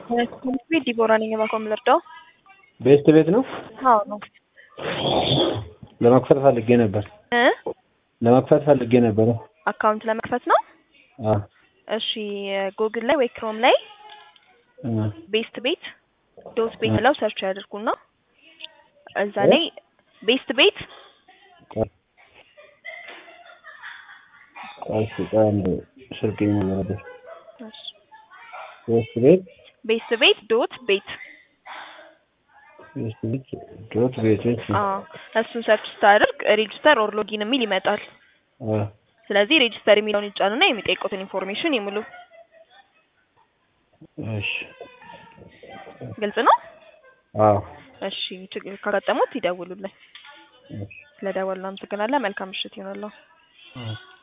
ትምህርት ቤት ዲቦራ ነኝ። እባክዎ የምልርዳው? ቤስት ቤት ነው። አዎ ነው። ለመክፈት ፈልጌ ነበር። እ ለመክፈት ፈልጌ ነበረ። አካውንት ለመክፈት ነው። አዎ እሺ ጉግል ላይ ወይ ክሮም ላይ እ ቤስት ቤት ዶት ቤት ብለው ሰርች ያድርጉና እዛ እ? ላይ ቤስት ቤት ቆይ ቆይ እስኪ ቆይ አንዴ ስልክ ነበር። ቤስት ቤት ቤስት ቤት ዶት ቤት ቤስት ቤት ዶት ቤት እሺ። አዎ እሱን ሰርች ስታደርግ ሬጅስተር ኦር ሎጊን የሚል ይመጣል። አ ስለዚህ ሬጅስተር የሚለውን ይጫኑና የሚጠይቁትን ኢንፎርሜሽን ይሙሉ። እሺ ግልጽ ነው? አዎ እሺ ችግር ካጋጠሙት ይደውሉልን። እሺ ስለደወሉ አመሰግናለን። መልካም ምሽት ይሆንልዎ። እ